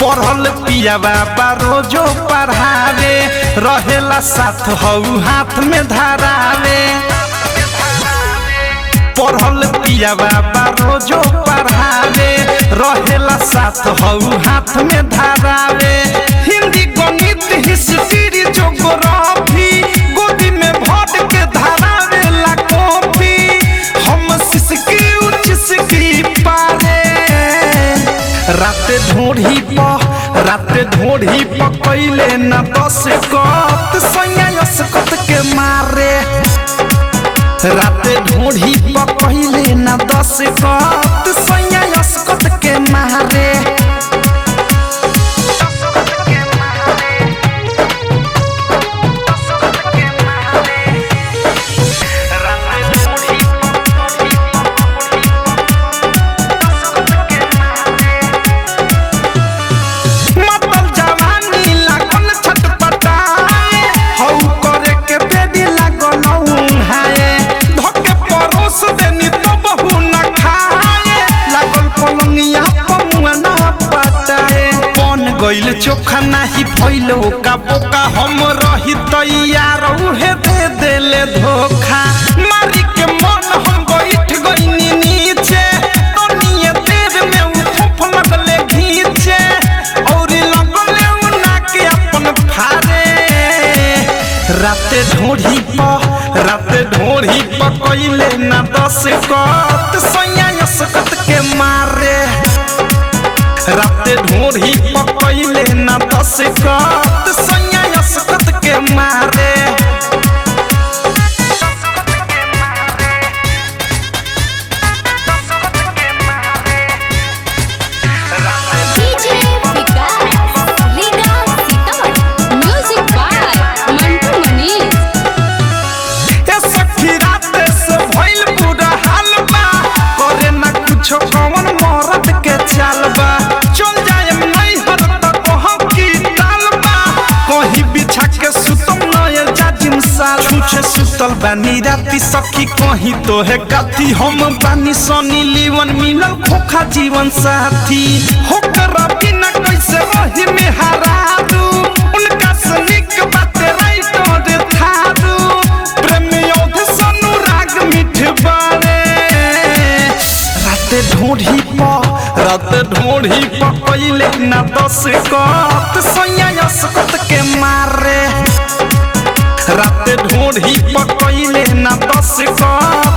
पढ़ल पिया बाबा रोजो पढ़ावे रहेला साथ हऊ हाथ में धरावे पढ़ल पिया बाबा रोजो पढ़ावे रहेला साथ हऊ हाथ में धरावे हिंदी गणित हिस्ट्री जोग्राफी गोदी में भर के धरावे ला कॉपी हम सिसकी उचिसकी पारे राते ढोढ़ी प राते ढोढ़ी प कैले न दस कत सैया कत के मारे राते ढोढ़ी प कैले न दस कत सैया कत के मारे मतल जवानी लागल छटपटाए हौ करे के बेदी लागल उहाए धके परोस देनी तो बहु न खाए लागल पलंगिया पमुआ न पटाए बन गइल चोखा नाही फैलो का बोका हम रही तैयार उहे दे देले धोखा मारी के मन हम बैठ गइनी नीचे तनिए देर में उ थोप लगले घीचे और लगले उ नाके अपन फारे राते ढोढ़ी प राते ढोढ़ी प कइले ना दस कत सैया सकत के मारे राते ढोढ़ी प कइले ना दस कत सैया सकत के मारे DJ Vikas leader Sitamarhi music by Mantu Manish ए सखी राते से भइल बुरा हाल बा करे ना कुछो कौन मरद के चाल बा चल जाएम नहीं हर तक कहो की टाल बा कहीं बिछा के सुतम नए जाजिम साल छुछे सुतल बानी राती सखी कहीं तो है कथी हम बानी सनी लीवन मिलल खोखा जीवन साथी होकर बिना कैसे रही में हरारू उनका सनिक बात राइट और थारू प्रेम योध सनु राग मिठ बारे राते ढोढ़ी प राते ढोढ़ी प कइले ना दस कत सैया सकत के मारे राते ढोढ़ी प कइले ना दस कत